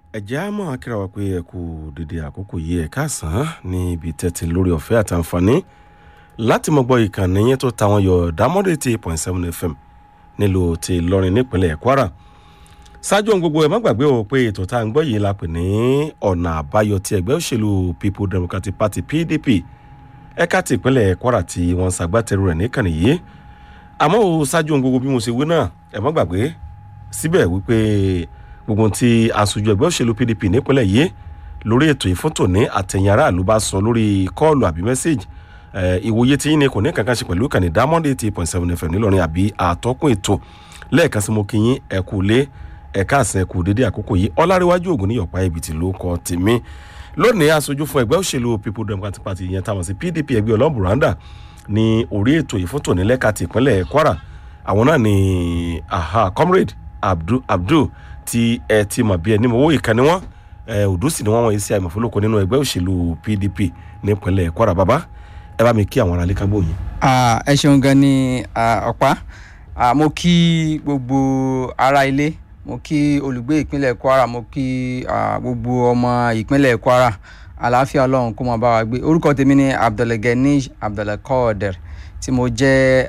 ẹ̀jẹ̀ á máa kíra wa pé ẹ kú dédé àkókò yìí ẹ̀ káàsán ní ibi tẹ́tí lórí ọ̀fẹ́ àtàǹfààní láti mọ̀ gbọ́ ìkànnì yẹn tó ta wọn yọ dámọ́dé eighty eight point seven fm nílùú ti Ìlọrin nípínlẹ̀ Kwara ṣáájú ohun gbogbo ẹ má gbàgbé o pé ètò tá à ń gbọ́ yìí la pè ní ọ̀nà àbáyọ ti ẹgbẹ́ òṣèlú People Democratic Party PDP ẹ̀ka ti ìpínlẹ̀ Kwara tí wọ́n ṣàgbátẹrù rẹ̀ níkànnì yìí àmọ́ o ṣáájú ohun gbogbo bí mo ṣe wí náà ẹ má gbàgbé síbẹ̀ wípé gbogbo tí aṣojú ẹgbẹ́ òṣèlú PDP nípínlẹ̀ yìí lórí ètò ìfọ́tò ní àtẹ̀yìn aráàlú bá sọ lórí kọ́ọ̀lù àbí mẹ́sẹ̀gì ìwòye tí yín ni kò ní kankan ṣe pẹ̀lú ìkànnì Diamond eighty point seven FM nílọrin àbí àtọ́kùn ètò lẹ́ẹ̀kan sí mo kí yín ẹ kú lé ẹ̀ka àsìn ẹ̀kú dédé àkókò yìí ọláréwájú ògùn ní yọ̀pá ibìtì ló kọ tèmi lónìí aṣojú fún ẹgbẹ́ òṣèlú People Democratic Party yẹn táwọn sí PDP ẹgbẹ́ ọlọ́bùràndà ní orí ètò ìfọ́tò ní lẹ́ka ti ìpínlẹ̀ Kwara àwọn náà ni aha comrade Abdul Abdul tí ẹ ti mọ̀ bí ẹni mọ̀ owó ìkànnì wọn òdùsì ni wọ́n wọ̀nyí sí àìmọ̀fólókò nínú ẹgbẹ́ òṣèlú PDP nípínlẹ̀ Kwara bàbá ẹ bá mi kí àwọn aráalé kágbó yìí. ẹ ṣeun gan ni ọ̀pá mo kí gbogbo ará ilé mo kí olùgbé ìpínlẹ̀ Kwara mo kí gbogbo ọmọ ìpínlẹ̀ Kwara àlàáfíà ọlọ́run kó máa bá wa gbé orúkọ tèmi ni Abdulganiy Abdulkader tí mo jẹ́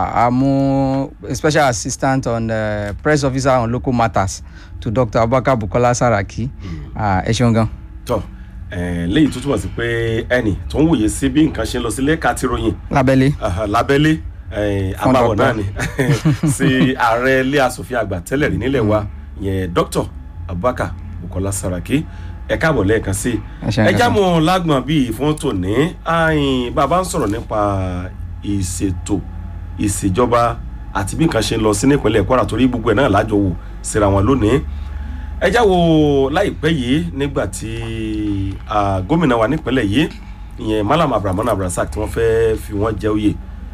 àmú special assistant on uh, press officer on local matters to Dr. Abubakar Bukola Saraki ẹ ṣeun gan. tọ léyìí tó túmọ̀ sí pé ẹnì tó ń wòye sí bí nǹkan ṣe ń lọ sí lẹ́ka tí ròyìn lábẹ́lé. lábẹ́lé abáwọ̀ náà ni sí ààrẹ ilé asòfin àgbà tẹ́lẹ̀ rí nílẹ̀ wa yẹn Dr. Abubakar Bukola Saraki ẹ káàbọ̀ lẹ́ẹ̀kan sí ẹ jámọ̀ lágbọ̀n bíi fún tòní bàbá ń sọ̀rọ̀ nípa ìṣètò ìṣèjọba àti bí nǹkan ṣe ń lọ sí nípínlẹ̀ Kwara torí gbogbo ẹ̀ náà lájọ wò síra wọn lónìí ẹ já wo láìpẹ́ yìí nígbà tí gómìnà wa nípínlẹ̀ yìí ìyẹn Malam Abrahman Abdulrasaq tí wọ́n fẹ́ fi wọ́n jẹ oyè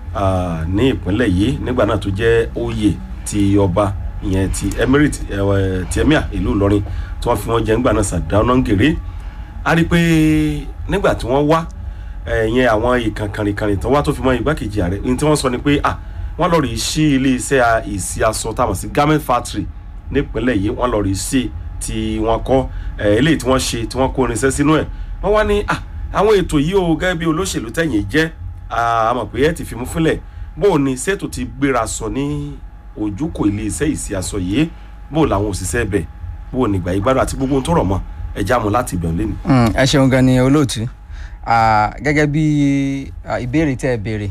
ní ìpínlẹ̀ yìí nígbà náà tó jẹ́ oyè ti ọba ìyẹn ti emirate ti emir ìlú Ìlọrin tí wọ́n fi wọ́n jẹ nígbà náà Sàdáná Gèrè a rí i pé nígbà tí wọ́n wá ẹ̀yẹn àwọn ìkànkànrìnkànrìn tó wá tó fi mọ́ igbákejì ààrẹ ní tí wọ́n sọ ni pé ah wọ́n lọ rí sí ilé iṣẹ́ ìsí aṣọ táwọn sí garment factory nípínlẹ̀ yìí wọ́n lọ rí sí tí wọ́n kọ́ eléyìí tí wọ́n ṣe tí wọ́n kó irinṣẹ́ sínú ẹ̀ wọ́n wá ní ah àwọn ètò yìí o gẹ́gẹ́ bí olóṣèlú tẹ̀yìn jẹ́ àmọ̀ pé ẹ ti fi mú fúnlẹ̀ bó o ní ṣètò ti gbéra sọ ní ojúkò ilé iṣẹ́ ìsí aṣọ yìí bó o làwọn òṣìṣẹ́ bẹ̀ bó o nígbà ìgbádùn àti gbogbo ohun tó rọ̀ mọ́ ẹ já mu láti ibẹ̀ lẹ́nu. ẹ ṣeun gan ni olóòtú gẹ́gẹ́ bí ìbéèrè tẹ́ ẹ béèrè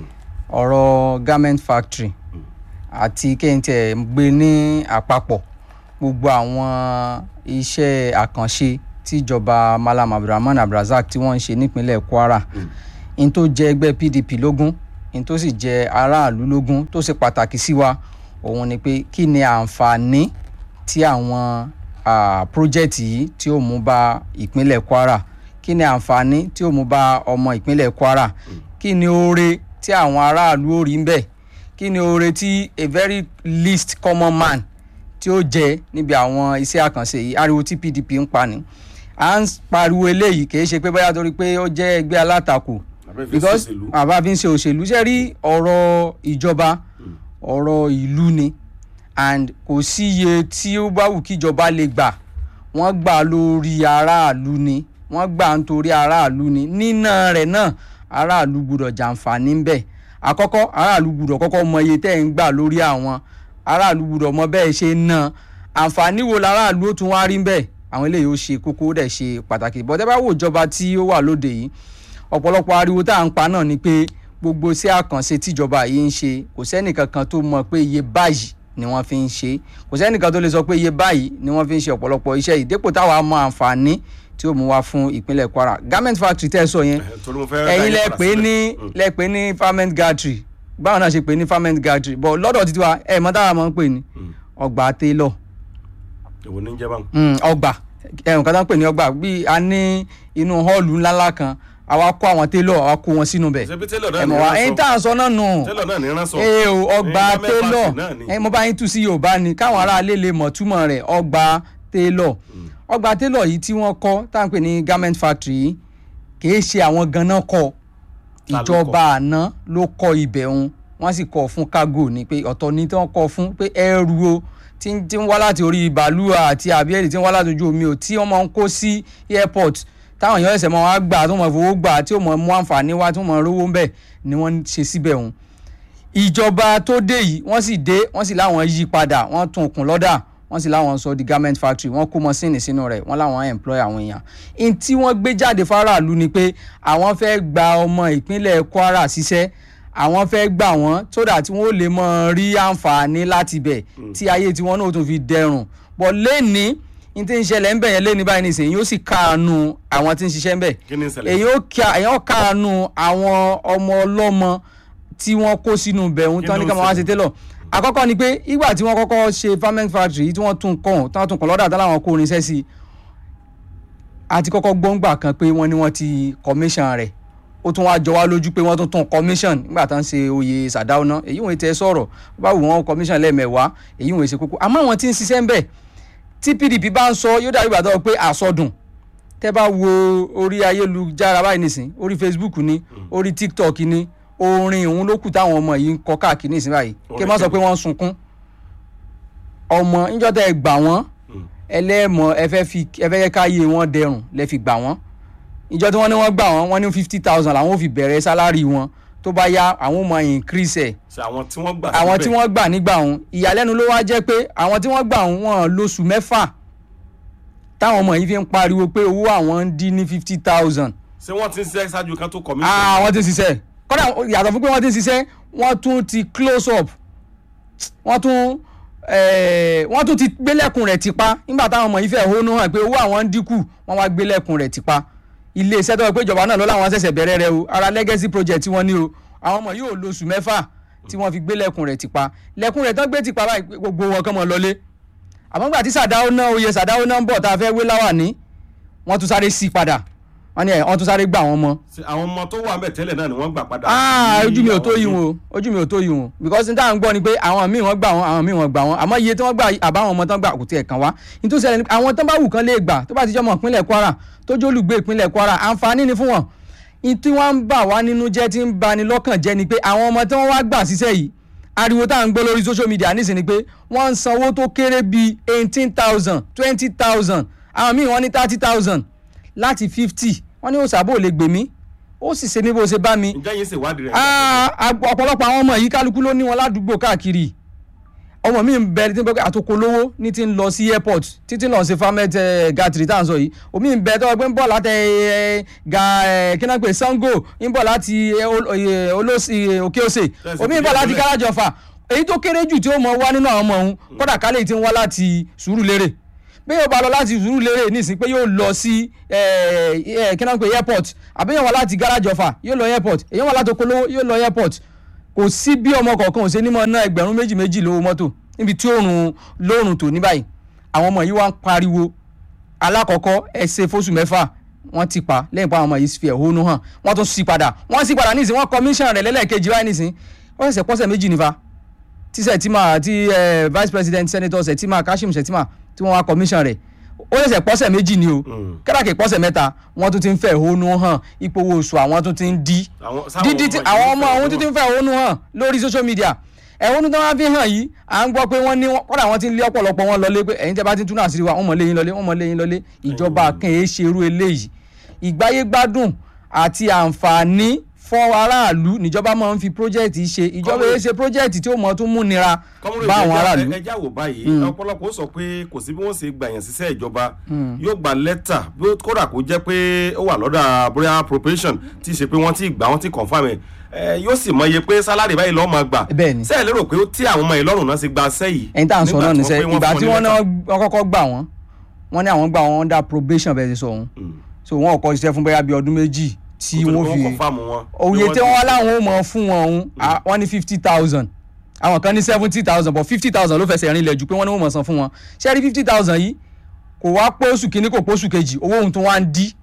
ọ̀rọ̀ garment factory àti kéńtẹ̀ gbé ní àpapọ̀ gbogbo àwọn iṣẹ́ àkànṣe tíjọba Malam Abdulrahman Abdulrasaq tí wọ́n ń ṣe nípínlẹ̀ Kwara n tó jẹ́ ẹgbẹ́ PDP lógún n tó sì jẹ́ aráàlú lógún tó ṣe pàtàkì sí wa òun ni pé kí ni àǹfààní tí àwọn project yìí tí ó mú bá ìpínlẹ̀ Kwara kí ni àǹfààní tí ó mú bá ọmọ ìpínlẹ̀ Kwara kí ni oore tí àwọn aráàlú ò rí ń bẹ̀ kí ni oore tí a very least common man tí ó jẹ níbi àwọn iṣẹ́ àkànṣe yìí ariwo tí PDP ń pa ni à ń pariwo eléyìí kì í ṣe pé bóyá torí pé ó jẹ́ ẹgbẹ́ alátakò because àbá fi ń ṣe òṣèlú ṣe rí ọ̀rọ̀ ìjọba ọ̀rọ̀ ìlú ni and kò sí iye tí ó bá wù kíjọba lè gbà wọ́n gbà lórí aráàlú ni wọ́n gbà nítorí aráàlú ni nínà rẹ̀ náà aráàlú gbúdọ̀ jàǹfààní ń bẹ̀ àkọ́kọ́ aráàlú gbúdọ̀ kọ́kọ́ mọ iye tẹ́ ń gbà lórí àwọn aráàlú gbúdọ̀ mọ bẹ́ẹ̀ ṣe ń ná àǹfààní wo láràlú ó tún wá rí bẹ́ẹ̀ àwọn eléyìí ó ṣe kókó ó dẹ̀ ṣe pàtàkì bọ́tẹ́ bá wò ìjọba tí ó wà lóde yìí ọ̀pọ̀lọpọ̀ ariwo tá à ń pa náà ni pé gbogbo iṣẹ́ àkànṣe tíjọba yìí ń ṣe kò sẹ́nìkankan tó mọ̀ pé iye báyìí ni wọ́n fi ń ṣe kò sẹ́nìkan tó lè sọ pé iye báyìí ni wọ́n fi ń ṣe ọ̀pọ̀lọpọ̀ iṣẹ́ yìí dépò táwa mọ àǹfààní tí ó mú wá fún ìpínlẹ̀ Kwara garment factory tẹ́ ẹ sọ yẹn ẹ̀yin lẹ pè ní lẹ pè ní farming gantry báwọn náà ṣe pè ní farming gantry but lọ́dọ̀ títí wa ẹ̀ mọ́ táwa máa ń pè ní ọgbà tailor èwo ní jẹ́ báwọn. ọgbà ẹ̀rùn kan tó ń pè ní ọgbà bí a ní inú họ́ọ̀lù ńláńlá kan àwa kó àwọn tailor àwa kó wọn sínú bẹ̀ ṣebí tailor náà ní ẹ̀mọ̀ wa ránṣọ ẹ̀yin tá à ń sọ náà nù tailor náà ní ránṣọ. ee o ọgbà Eh, garment tailor factory náà ni. ẹ mo bá yín tú sí Yorùbá ni káwọn aráalé lè mọ̀ túmọ̀ rẹ̀ ọgbà tailor ọgbà tailor yìí tí wọ́n kọ́ tá à ń pè ní garment factory yìí kìí ṣe àwọn ganan kọ́ Ta ló ìjọba àná ló kọ́ ibẹ̀ òun wọ́n sì kọ́ fún cargo ni pé ọ̀tọ̀ ni tí wọ́n kọ́ fún pé ẹrù o tí ń tí ń wá láti orí bàálù àti àbíẹ́lì tí ń wá láti ojú omi ò tí wọ́n máa ń kó sí airport táwọn èèyàn ẹ̀sẹ̀ máa wá gbà tó máa fowó gbà tí ó máa mú àǹfààní wá tó máa rówó ńbẹ̀ ni wọ́n ń ṣe síbẹ̀ òun ìjọba tó dé yìí wọ́n sì dé wọ́n sì láwọn yí padà wọ́n tún kùn lọ́dà wọ́n sì láwọn sọ di garment factory wọ́n kó mọ́sìnì sínú rẹ̀ wọ́n láwọn employ àwọn èèyàn in tí wọ́n gbé jáde fáráàlú ni pé àwọn fẹ́ gba ọmọ ìpínlẹ̀ Kwara ṣiṣẹ́ àwọn fẹ́ gbà wọ́n sódà tí wọ́n lè mọ rí àǹfààní láti bẹ̀ tí ayé tiwọn náà tún fi dẹrùn bọ̀ lẹ́ni n tí ń ṣẹlẹ̀ ń bẹ̀ yẹn lẹ́ni báyìí nìsín yóò sì káàánú àwọn tí ń ṣiṣẹ́ ń bẹ̀ kí ni ń ṣẹlẹ̀? èyí ó ká- èyí ó káàánú àwọn ọmọ ọlọ́mọ tí wọ́n kó sínú bẹ̀rù Kí tán ní ló ká máa wá ṣe ṣẹlẹ̀? télọ̀ àkọ́kọ́ ni pé ìgbà tí wọ́n kọ́kọ́ ṣe farming factory yìí tí wọ́n tún kàn tí wọ́n tún kàn lọ́dà tí láwọn kó irinṣẹ́ sí i àti kọ́kọ́ gbọ́ngbà kan pé wọ́n ní wọ́n ti commission rẹ̀ ó tún wá jọ wá lójú pé wọ́n tún tún commission nígbà tán ṣe oyè sàdáwọ́ná èyí wọ́n ti ẹ sọ̀rọ̀ bá wù wọ́n commission lẹ́ẹ̀mẹ̀wá èyí wọ́n ṣe kókó àmọ́ àwọn tí ń ṣiṣẹ́ ń bẹ̀ tí PDP bá ń sọ yóò dàbí ìgbà tó pé àsọdùn tẹ́ bá wo orí ayélujára báyìí nìsín orí Facebook ni orí TikTok ni orin òun ló kù táwọn ọmọ yìí ń kọ káàkiri nìsín báyìí kí n má sọ pé wọ́n ń sunkún ọmọ níjọ́ tẹ́ ẹ gbà wọ́n ẹlẹ́mọ̀ ẹ fẹ́ fi ẹ fẹ́ ká yé wọn dẹrùn lẹ fi gbà wọ́n ìjọ tí wọ́n ní wọ́n gbà wọ́n wọ́n ní fifty thousand làwọn ò fi bẹ̀rẹ̀ sálárì wọn tó bá yá àwọn ò mọ increase ẹ̀ ṣe àwọn tí wọ́n gbà àwọn tí síbẹ̀. wọ́n gbà nígbà òun ìyàlẹ́nu ló wá jẹ́ pé àwọn tí wọ́n gbà òun wọn lóṣù mẹ́fà táwọn ọmọ yìí fi ń pariwo pé owó àwọn ń dín ní fifty thousand ṣé wọ́n ti ń ṣiṣẹ́ ṣáájú kan tó commission. ah wọ́n ti ń ṣiṣẹ́ kọ́dà yàtọ̀ fún pé wọ́n ti ń ṣiṣẹ́ wọ́n tún ti close up wọ́n tún eh, wọ́n tún ti gbélẹ̀kùn rẹ̀ tipa nígbà táwọn ọmọ yìí fẹ́ hónú hàn pé owó àwọn ń dínkù wọ́n wá gbélẹ̀kùn rẹ̀ tipa ilé iṣẹ́ tó wọ́n pé ìjọba náà ló láwọn ṣẹ̀ṣẹ̀ bẹ̀rẹ̀ rẹ̀ o ara legacy project tí wọ́n ní o àwọn ọmọ yóò lo oṣù mẹ́fà tí wọ́n fi gbélẹ̀kùn rẹ̀ tipa lẹ́kùn rẹ̀ tán gbé tipa báyìí pé gbogbo wọn kàn mọ́ lọlé àmọ́ gbà tí sàdáwó náà oyè sàdáwó náà ń bọ̀ tá a fẹ́ wé láwà ní wọ́n tún sáré sí padà wọ́n ní ẹ̀ wọ́n tún sáré gbà wọ́n mọ́ Ṣé àwọn ọmọ tó wà ń bẹ̀ tẹ́lẹ̀ náà ni wọ́n gbà padà. ah Ní ojú mi ò tó àwọn yìí míì. wọn o ojú mi ò tó yìí wọn because n táwọn gbọ́ ni pé àwọn míì wọ́n gbà wọ́n àwọn míì wọ́n gbà wọ́n àmọ́ iye tí wọ́n gbà àbáwọn ọmọ tán gbà kò tiẹ̀ kàn wá nítorí ṣẹlẹ̀ ni pé àwọn tán bá wù kán lè gbà tó bá ti jẹ́ ọmọ ìpínlẹ̀ Kwara tó jẹ́ olùgbé ìpínlẹ̀ Kwara àǹfààní ni fún wọn ní tí wọ́n ń bà wá nínú jẹ́ tí ń bani lọ́kàn jẹ́ ni pé àwọn ọmọ tí wọ́n wá gbà síṣẹ́ yìí ariwo tá à ń gbọ́ lórí social media nísìnyí ni pé wọ́n ń sanwó tó kéré bíi eighteen thousand twenty thousand àwọn míì wọ́n ní thirty thousand láti fifty wọ́n ní òṣàbò lè gbèmí ó sì ṣe mí bó ṣe bá mi ǹjẹ́ yín ṣèwádìí rẹ̀. Ah, ag- ọ̀pọ̀lọpọ̀ àwọn ọmọ yìí kálukú ló ní wọn ládùúgbò káàkiri ọmọ mi ń bẹ tí ń bẹ pé àtòkò lówó ní ti ń lọ sí airport títí lọ sí farmet gàtìrì tá à ń sọ yìí omi ń bẹ tọ́wọ́ pé ń bọ̀ láti eh, ga eh, kí náà pé sango ń bọ̀ láti eh, ol- eh, olóṣì òkè òsè Tẹ̀sí omi ń bọ̀ ìpínlẹ̀ láti ìpínlẹ̀. káràjọfà èyí tó kéré jù tí ó mọ wá nínú àwọn ọmọ òun kódà kálẹ̀ tí ń wá láti Sùúrùlérè bí yóò bá lọ láti Sùúrùlérè nísìnyí pé yóò lọ sí eh, eh, kí náà pé airport àbí yóò wá láti gáràjọfà yóò lọ airport èyí wá láti Okolówó yóò lọ airport kò sí bí ọmọ kọ̀ọ̀kan ò ṣe ní mọ̀ ná ẹgbẹ̀rún méjì méjì lówó mọ́tò níbi tí òòrùn lóòrùn tó ní báyìí àwọn ọmọ yìí wá ń pariwo alákọ̀ọ́kọ́ ẹ ṣe fóṣù mẹ́fà wọ́n ti pa lẹ́yìn pa àwọn ọmọ yìí fi ẹ̀hónú hàn wọ́n tún sí padà wọ́n sí padà nísìnyí wọ́n commission rẹ̀ lẹ́lẹ́kejì báyìí nísìnyí wọ́n ṣẹ̀ṣẹ̀ pọ́sẹ̀ méjì nífa tí Sẹ̀tìmà tí eh, vice president senator Sẹ̀tìmà Kashim Sẹ̀tìmà tí wọ́n wá commission rẹ̀ ó ṣẹ̀ṣẹ̀ pọ́sẹ̀ méjì ni o Mm. kẹ́dàkẹ́ pọ́sẹ̀ mẹ́ta wọ́n tún ti ń fẹ́ ẹ̀hónú hàn ipò owó oṣù àwọn tún ti ń dí Àwọn- sáwọn dídí tí yìí àwọn ń ọmọ fẹ́ àwọn tó ti ń fẹ́ ẹ̀hónú hàn lórí social media ẹ̀hónú tó wọ́n fi hàn yìí à ń gbọ́ pé wọ́n ní wọ́n- kọ́dà wọ́n ti ń lé ọ̀pọ̀lọpọ̀ wọn lọlé pé ẹ̀yin tẹ́ bá ti ń túnú àṣírí wa wọ́n mọ̀ léyìn lọlé wọ́n mọ̀ léyìn lọlé ìjọba kan èé ṣe irú eléyìí ìgbáyé gbádùn àti àǹfààní fún aráàlú níjọba máa ń fi project ṣe ìjọba èé ṣe project tí ó mọ̀ tún mú nira kọ́múrò bá àwọn aráàlú. ìjọba ẹja wò báyìí ọ̀pọ̀lọpọ̀ ó sọ pé kò sí bí wọ́n ṣe gbà yàn síṣẹ́ ìjọba yóò gba lẹ́tà bí ó- kódà kó jẹ́ pé ó wà lọ́dà bóyá appropriation tí ì ṣe pé wọ́n ti gbà wọ́n ti confirm ẹ̀ ẹ, yóò sì mọ iye pé sálárì báyìí lọ́ọ́ máa gbà Bẹ́ẹ̀ ni. sẹ́ẹ̀ lérò pé ó tí àwọn ọmọ yìí lọ́rùn náà ṣe gba sẹ́ yìí ẹ̀yin tá à ń sọ nígbà náà tí níṣẹ́ wọ́n pé ìgbà fún tí ọ ní wọ́n náà lẹ́tà. wọ́n kọ́kọ́ gbà wọ́n wọ́n ní àwọn gbà wọ́n under probation bẹ́ẹ̀ ti sọ òun Mm. so wọ́n kọ́ ṣiṣẹ́ fún bóyá bíi ọdún méjì tí Kó tó di wọ́n pé fi confirm wọn. òye Pé tí wọ́n wọ́n ti- láwọn ò mọ̀ fún wọn òun à, wọ́n ní fifty thousand àwọn kan ní seventy thousand but fifty thousand ló fẹsẹ̀ rinlẹ̀ jù pé wọ́n ní wọ́n mọ̀ san fún wọn ṣé rí fifty thousand yìí kò wá pé oṣù kìíní kò pé oṣù kejì owó ohun tó wá ń dí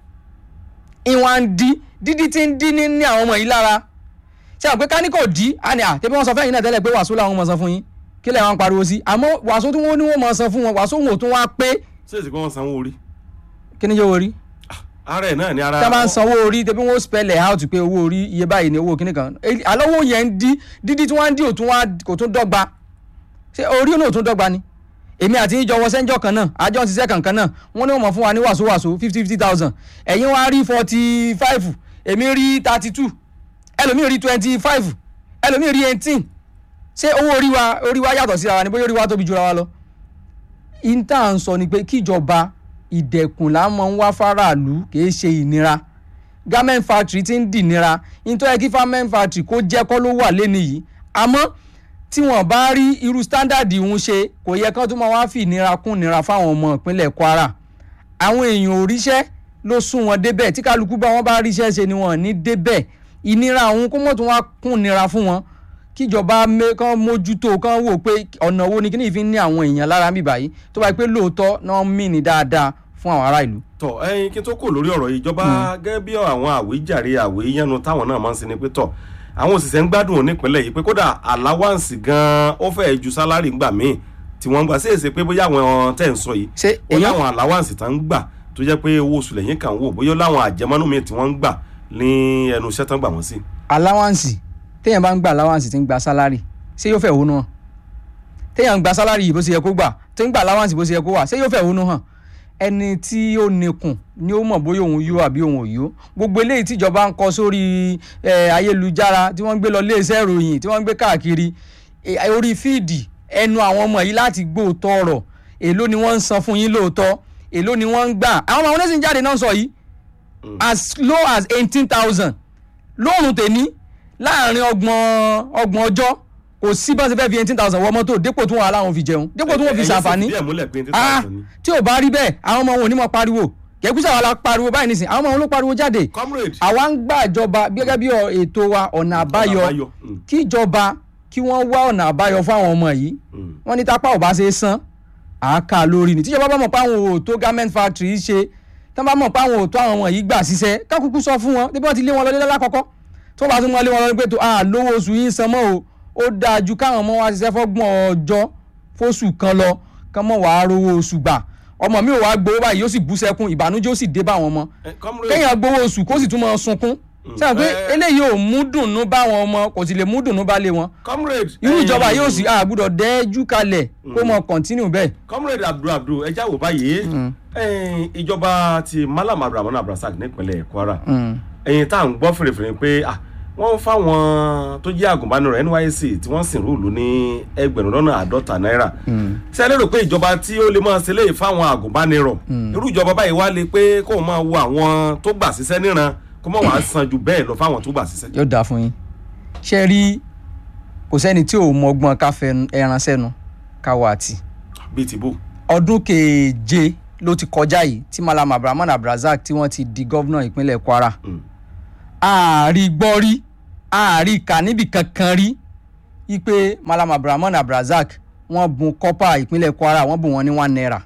ìwọ̀n ń dí dídí tí ń dí ní ní àwọn ọmọ yìí lára ṣé àwọn pé ká ní kò dí á ní à tẹ́bí wọ́n sọ fẹ́yìn náà tẹ́lẹ̀ pé wàásù làwọn mọ̀ san fún yín kí lẹ̀ wọ́n pariwo sí àmọ́ wàásù tí wọ́n ní wọ́n mọ̀ san fún wọn wàásù wọn ò tún wá pé ṣé èsì pé wọ́n sanwó orí kí ni yóò wọrí ara ẹ̀ náà ni ara tá a máa ń sanwó orí tẹ́bí wọ́n spell ẹ̀ out pé owó orí iye báyìí ni owó kíní kan àlọ́wọ́ yẹn ń dí dídí tí wọ́n ń dí òtún wá kò tún dọ́gba ṣé orí náà ò tún dọ́gba ni èmi àti yín jọ wọ sẹ́ńjọ́ kan náà àjọ ń ṣiṣẹ́ kankan náà wọ́n ní wọ́n mọ̀ fún wa ní wàsówàsó fifty fifty thousand ẹ̀yin wá rí forty five èmi rí thirty two ẹlòmíì rí twenty five ẹlòmíì rí eighteen ṣé owó orí wa orí wa yàtọ̀ síra wa ni bóyá orí wa tóbi jura wa lọ. inta ń sọ ni pé kíjọba ìdẹ̀kùn là ń mọ ń wá faraàlú kì í ṣe ìnira garment factory ti ń dìnira nítorí kí garment factory kó jẹ́ kọ́ ló wà lẹ́nu yìí àmọ́ tí wọ́n bá rí irú standard ìhun ṣe kò yẹ kán tó máa wá fi ìnira kún ìnira fáwọn ọmọ ìpínlẹ̀ Kwara àwọn èèyàn ò ríṣẹ́ ló sún wọn débẹ̀ tí kálukú bá wọn bá ríṣẹ́ ṣe ni wọn ò ní débẹ̀ ìnira òun kó mọ̀ tó wá kún ìnira fún wọn kíjọba kán mójútó kán wò pé ọ̀nà wo ni kí ni ìfi ní àwọn èèyàn lára mi báyìí tó bá yẹ pé lóòótọ́ náà mí ni dáadáa fún àwọn ará ìlú. tọ ẹyin kí n tó kò lórí ọ̀rọ̀ yìí ìjọba gẹ́gẹ́ bí àwọn àwíjàre àwíyánu táwọn náà máa ń sin ni pé tọ àwọn òṣìṣẹ́ ń gbádùn onípínlẹ̀ yìí pé kódà àláwáǹsì gan-an ó fẹ́ẹ́ ju sálárì ńgbà míì tí wọ́n ń gbà séèsè pé bóyá àwọn tẹ̀ ń sọ yìí ṣé ó èèyàn láwọn àláwáǹsì tán ń gbà tó jẹ́ pé owó oṣù lẹ́yìn kan wò bóyá ó láwọn àjẹmọ́nú míì tí wọ́n ń gbà ní ẹnu iṣẹ́ tán gbà wọ́n sí. aláwáǹsì téèyàn bá ń gba aláwáǹsì tí ń gba sálárì ṣé yóò fẹ́ wónú hàn téèyàn ń gba sálárì yìí bó ṣe yẹ kó gbà tí ń gba aláwáǹsì bó ṣe yẹ kó wà ṣé yóò fẹ́ wónú hàn ẹni tí ó nikùn ni ó mọ̀ bóyá òun yó àbí òun ò yó gbogbo eléyìí tíjọba ń kọ sórí eh, ayélujára tí wọ́n ń gbé lọ iléeṣẹ́ ìròyìn tí wọ́n ń gbé káàkiri eh, orí fíìdì ẹnu àwọn ọmọ yìí láti gbóòótọ́ ọ̀rọ̀ èló ni wọ́n ń san fún yín lóòótọ́ èló ni wọ́n ń gbà àwọn ọmọ oníṣìn jáde náà sọ yìí as low as eighteen thousand lóòrùn tèmi láàrin ọgbọ̀n ọgbọ̀n ọjọ́ kò sí bá ṣe fẹ́ fi eighteen thousand wọ mọ́tò dépò tí wọ́n aláwọn fi jẹun dépò tí wọ́n fi ṣàǹfààní ẹ̀yin sì fìdí ẹ̀ múlẹ̀ pé ní ah tí ò bá rí bẹ́ẹ̀ àwọn ọmọ wọn ò ní mọ̀ pariwo kẹ́kúsà wa la pariwo báyìí nísìn àwọn ọmọ wọn ló pariwo jáde comrade àwa ń gbàjọba gẹ́gẹ́ bí ọ- ètò wa ọ̀nà àbáyọ àbáyọ, mm. kíjọba kí wọ́n wá ọ̀nà àbáyọ fáwọn ọmọ yìí Mm. wọ́n ní tápá ò bá ṣe é san àáká lórí ni tíjọba bá mọ̀ pé àwọn ò tó garment factory ṣe tí wọ́n bá mọ̀ pé àwọn ò tó àwọn ọmọ yìí gbà ṣiṣẹ́ kákúkú sọ fún wọn débi wọ́n ti lé wọn lọ lé lákọ́kọ́ tó bá tún wọn lé wọn lọ pé tó ah lówó oṣù yìí ń san mọ́ o ó dáa ju káwọn ọmọ wa ṣiṣẹ́ fọ́gbọ̀n ọjọ́ fóṣù kan lọ kán mọ̀ wàá rówó oṣù gbà ọmọ mi ò wá gbowó báyìí yóò sì bú sẹ́kún ìbànújẹ́ ó sì dé bá àwọn ọmọ Eh, comrade kéèyàn gbowó oṣù kó sì tún máa sunkún sẹ́yìn pé Eh. eléyìí ò mú dùnnú bá àwọn ọmọ kò sì lè mú dùnnú bá lé wọn comrade irú ẹ̀yin- ìjọba yóò sì àgbùdọ̀ dẹ́jú kalẹ̀ kó mọ kọ̀ntínú bẹ́ẹ̀. comrade abdul abdul ẹ jáwọ́ báyìí ẹ̀yin ìjọba ti malam abdulrahman abdulrasaq nípínlẹ̀ kwara ẹ̀yin tá à ń gbọ́ fèrèfèrè pé ah, wọ́n ń fáwọn tó jẹ́ àgùnbánirọ̀ nysc tí wọ́n sì rúùlù ní ẹgbẹ̀rún lọ́nà àádọ́ta náírà ṣé ẹ lérò pé ìjọba tí ó lè máa ṣe léyìí fáwọn àgùnbánirọ̀ irú ìjọba báyìí wá lè pé kó máa wo àwọn tó gbà síṣẹ́ níran kó má wàá san ju bẹ́ẹ̀ lọ fáwọn tó gbà síṣẹ́. yóò dáa fún yín ṣe rí kò sẹ́ni tí ò mọ ọgbọ́n ká fẹ́ ẹran sẹ́nu ká wà tì bíi tìbú. ọdún keje ló ti kọjá yìí tí malam abdulrahman abdulrasaq tí wọ́n ti di gọ́vnà ìpínlẹ̀ kwara Mm. ààrí gbọ́ rí ààrí kà níbi kankan rí ipe malam abdulrahman abdulrasaq wọ́n bùn kọ́pà ìpínlẹ̀ kwara wọ́n bùn wọn ní one naira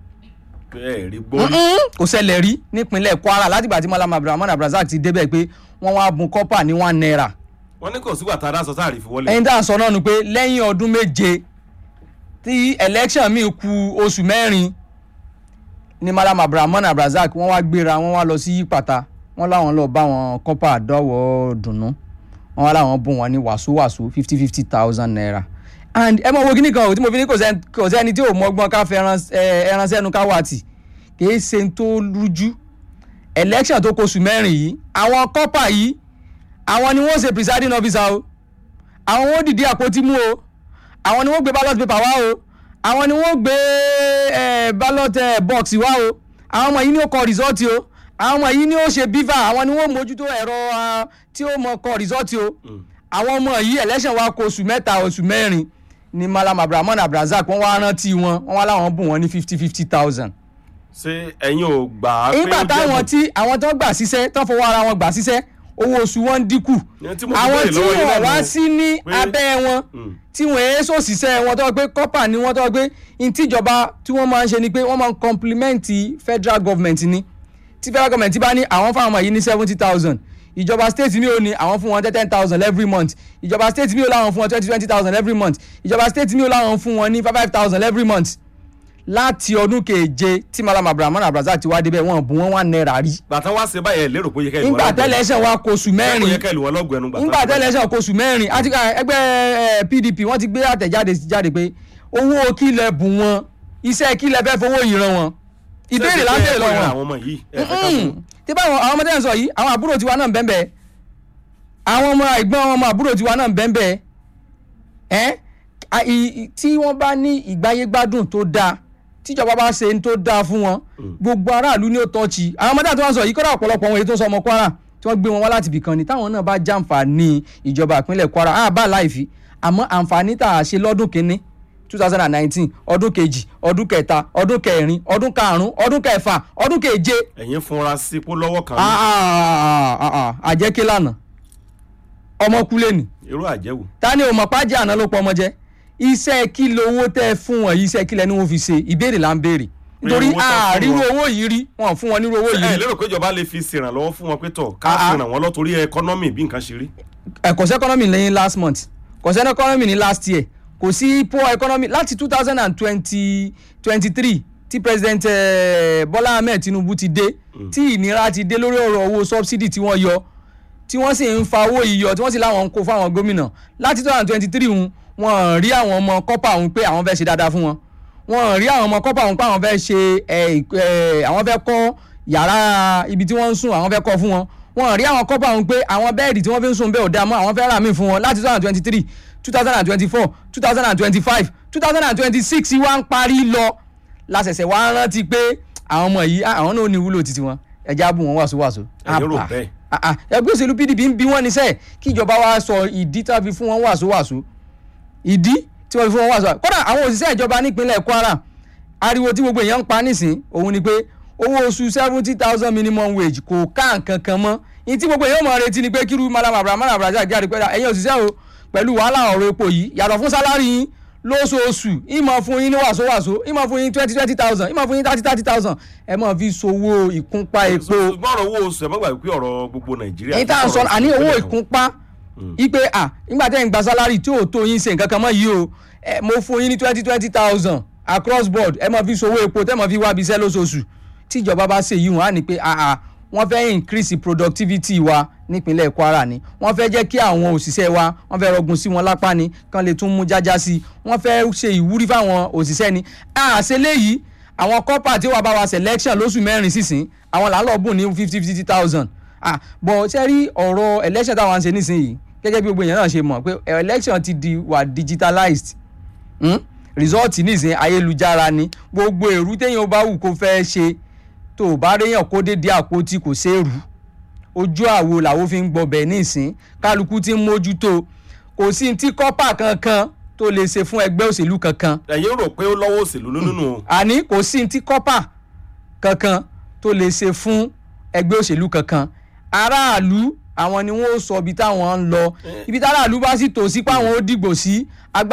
ẹ rí gbórí. Mm-mm, kò ṣẹlẹ̀ rí nípínlẹ̀ kwara látìgbà tí malam abdulrahman abdulrasaq ti débẹ̀ pé wọ́n wá bùn kọ́pà ní one naira wọ́n ní kò sígbà tá a dá sọ sáà rí fi wọlé. ẹyin tá à ń sọ náà ni pé lẹ́yìn ọdún méje tí election mi ku oṣù mẹ́rin ni malam abdulrahman abdulrasaq wọ́n wá gbéra wọ́n wá lọ sí yípàtà wọ́n láwọn lọ bá wọn kọ́pà dọ́wọ́ dùnú wọ́n wá láwọn bùn wọn ní wàsówàsó fifty fifty thousand naira and ẹ mọ wo kíní kan o tí mo fi ní kò sẹ́ni kò sẹ́ni tí ò mọ́gbọ́n ká fẹ́ ẹran ẹ, ẹran sẹ́nu ká wà tì kìí ṣe ń tó rújú election tó kóṣù mẹ́rin yìí àwọn kọ́pà yìí àwọn ni wọ́n ṣe presiding officer o àwọn wọn dìde àpótí mú o àwọn ni wọ́n gbé ballot paper wá o àwọn ni wọ́n gbé eh, ballot eh, box wá o àwọn ọmọ yìí ni ó kọ result o àwọn ọmọ yìí ni ó ṣe beaver àwọn ni wọ́n mójútó ẹ̀rọ ah, tí ó mọ kọ result o àwọn ọmọ yìí election wa kó oṣù mẹ́ta oṣù mẹ́rin ni malam abdulrahman abdulrasaq wọ́n wá rántí wọn wọ́n wá láwọn bùn wọn ní fifty fifty thousand ṣé ẹ̀yin ò gbà á pé nígbà ó jẹ́ táwọn bù- tí àwọn tó gbà síṣẹ́ tó fọwọ́ ara wọn gbà síṣẹ́ owó oṣù wọn ń dínkù Ìyẹn tí mo fi àwọn béèrè tí lọ́wọ́ yín wọn náà wá nù. sí ní pé- abẹ́ wọn Mm. tí wọ́n èé sòṣìṣẹ́ wọn tó gbé kọ́pà ni wọ́n tó gbé ìtìjọba tí wọ́n máa ń ṣe ni pé wọ́n máa ń complimenti federal government ni tí federal government bá ní àwọn fáwọn ọmọ yìí ní seventy thousand ìjọba state mi ò ní àwọn fún wọn ten thousand every month ìjọba state mi ò láwọn fún wọn twenty twenty thousand every month ìjọba state mi ò láwọn fún wọn ní five five thousand every month láti ọdún keje tí malam abdulrahman abdulrasaq ti wá débẹ̀ wọn bù wọn wà náírà rí bàtà wá ṣe báyẹn lérò pé ó yẹ kẹ́ ìwọ nígbà tẹ́lẹ̀ṣẹ̀ wa kó oṣù kó mẹ́rin yẹ kẹ́ ìlú wọn lọ́gùn ẹnu gbà nígbà tẹ́lẹ̀ṣẹ̀ kó oṣù mẹ́rin àti ká ẹgbẹ́ eh, pdp wọ́n ti gbé àtẹ̀jáde jáde pé owó kílẹ̀ bù wọn iṣẹ́ kí lẹ fẹ́ fowó yìí ràn wọ́n ìbéèrè là ń béèrè lọ́wọ́ wọn àwọn ọmọ yìí ẹ fẹ́ ká fún tí báwọn àwọn ọmọdé ń sọ yìí àwọn àbúrò tiwa náà ń bẹ́ẹ̀ bẹ́ẹ̀ àwọn ọmọ ẹ̀gbọ́n ọmọ àbúrò tiwa náà ń bẹ́ẹ̀ bẹ́ẹ̀ ẹ́ a- i- i- tí wọ́n bá ní ìgbáyégbádùn tó dáa tíjọba bá ṣe ń tó dáa fún wọn gbogbo aráàlú ni ó tọ́ọ̀chì àwọn ọmọdé àti wọn sọ yìí kọ́dà ọ̀pọ̀lọpọ̀ wọn èyí tó ń sọ ọmọ Kwara tí wọ́n gbé wọn wá láti ibìkan ni táwọn náà bá jàǹfààní ìjọba ìpínlẹ̀ Kwara á bá láìfi àmọ́ àǹfààní tá a ṣe lọ́dún kínní two thousand and nineteen ọdún kejì ọdún kẹta ọdún kẹrin ọdún karùn-ún ọdún kẹfà ọdún keje ẹ̀yin fúnra sí pé lọ́wọ́ kan ní Ah, ah, ah, ah, àjẹké lánàá ọmọ kú lẹ́nu irú àjẹwò ta ni o mọ̀ pájẹ́ àná ló pọ̀ ọmọ jẹ́ iṣẹ́ kí lowó tẹ́ ẹ fún wọn yìí iṣẹ́ kí lẹ́ni wọn fi ṣe ìbéèrè là ń béèrè nítorí owó tán fún àárírú wọn. owó yìí rí wọn ò fún wọn nírú owó yìí ẹ rí lérò pé ìjọba lè fi ṣèrànlọ́wọ́ fún wọn pé tọ̀ ká Ah, ah. fi ràn wọ́n lọ torí ẹkọ́nọ́mì bí nǹkan ṣe rí ẹ̀kọ́sẹ́ economy lẹ́yìn last month kọ́sẹ́ economy ní last year kò sí poor economy láti two thousand and twenty twenty three tí president eh, Bọ́lá Ahmed Tinubu ti dé tí ìnira ti dé lórí ọ̀rọ̀ owó subsidy tí wọ́n yọ tí wọ́n sì ń fa owó yìí yọ tí wọ́n sì láwọn ń kó fáwọn gómìnà láti two thousand and twenty three hun wọ́n rí àwọn ọmọ kọ́pà hun pé àwọn fẹ́ ṣe dáadáa fún wọn wọ́n rí àwọn ọmọ kọ́pà hun pé àwọn fẹ́ ṣe eh, eh, àwọn fẹ́ kọ́ yàrá ibi tí wọ́n ń sùn àwọn fẹ́ kọ́ fún wọn wọ́n rí àwọn kọ́pà hun pé àwọn bẹ́ẹ̀dì tí wọ́n fi ń sùn bẹ́ẹ̀ ò dáa mọ́ àwọn fẹ́ rà míì fún wọn láti two thousand and twenty three two thousand and twenty four two thousand and twenty five two thousand and twenty six wá ń parí lọ lásẹ̀sẹ̀ wá rántí pé àwọn ọmọ yìí ah, àwọn náà ní ìwúlò títí wọn ẹja bù wọn wàsówàsó. Ẹ̀yin rò Àbà. bẹ́ẹ̀? Ah, ah, ẹgbẹ́ òṣèlú PDP ń bí wọ́n níṣẹ́ kí ìjọba wa sọ ìdí tá a fi fún wọn wàsówàsó ìdí tí wọ́n fi fún wọn wàsówàsó kódà àwọn òṣìṣẹ́ ìjọba nípínlẹ̀ Kwara ariwo tí gbogbo èèyàn ń pa nísìn òun ni pé owó oṣù seventy thousand minimum wage kò ká nǹkan kan mọ́ ní tí gbogbo èèyàn mọ̀ retí ni pé kíru malam abraham abraham jáde pé ẹ̀yin òṣìṣẹ́ o pẹ̀lú wàhálà ọ̀rọ̀ epo yìí yàtọ̀ fún sálárì yín lóṣooṣù ìmọ̀ fún yín ní wàsówàsó ìmọ̀ fún yín twenty twenty thousand ìmọ̀ fún yín thirty thirty thousand ẹ mọ̀ fi sowó ìkúnpá epo ṣùgbọ́n ọ̀rọ̀ owó oṣù ẹ̀ má gbàgbé pé ọ̀rọ̀ gbogbo Nàìjíríà èyí tá à ń sọ àní owó ìkúnpá ipe à nígbà tẹ́ ń gba sálárì tí ò tó yín ṣe nǹkan kan mọ́ yìí o ẹ, mo fún yín ní twenty twenty thousand across board ẹ máa fi sowó epo tẹ́ máa fi wá ibiṣẹ́ lóṣooṣù tí ìjọba bá ṣe yìí wọ́n á ní pé àà wọ́n fẹ́ increase productivity wa nípínlẹ̀ Kwara ni wọ́n fẹ́ jẹ́ kí àwọn òṣìṣẹ́ wa wọ́n fẹ́ rọgùn sí wọn lápá ni kán lè tún mú jájá sí i wọ́n fẹ́ ṣe ìwúrí fáwọn òṣìṣẹ́ ni àṣẹ léyìí àwọn kọ́pà tí wàá bá wa selection lóṣù mẹ́rin sísìn àwọn là ń lọ bùn ní fifty fifty thousand ah bọ̀ ṣe rí ọ̀rọ̀ election táwọn ń ṣe nísìnyìí gẹ́gẹ́ bí gbogbo èèyàn náà ṣe mọ̀ pé election ti di wà digitalized hmm? result nísìnyí ayélujára ni gbogbo èrú téèyàn bá wù kó fẹ́ ṣe tó o bá réyàn kó dédé àpótí kò ṣeérú ojú àwo làwọn fi ń gbọbẹ̀ nísìn kálukú ti ń mójútó kò sí ní tí kọ́pà kankan tó lè ṣe fún ẹgbẹ́ òṣèlú kankan ẹ̀yin rò pé ó lọ́wọ́ òṣèlú nínú o àní kò sí ní tí kọ́pà kankan tó lè ṣe fún ẹgbẹ́ òṣèlú kankan aráàlú àwọn ni wọ́n ó sọ ibi táwọn ń lọ ibi táráàlú bá sì tò sí pé àwọn ó dìgbò sí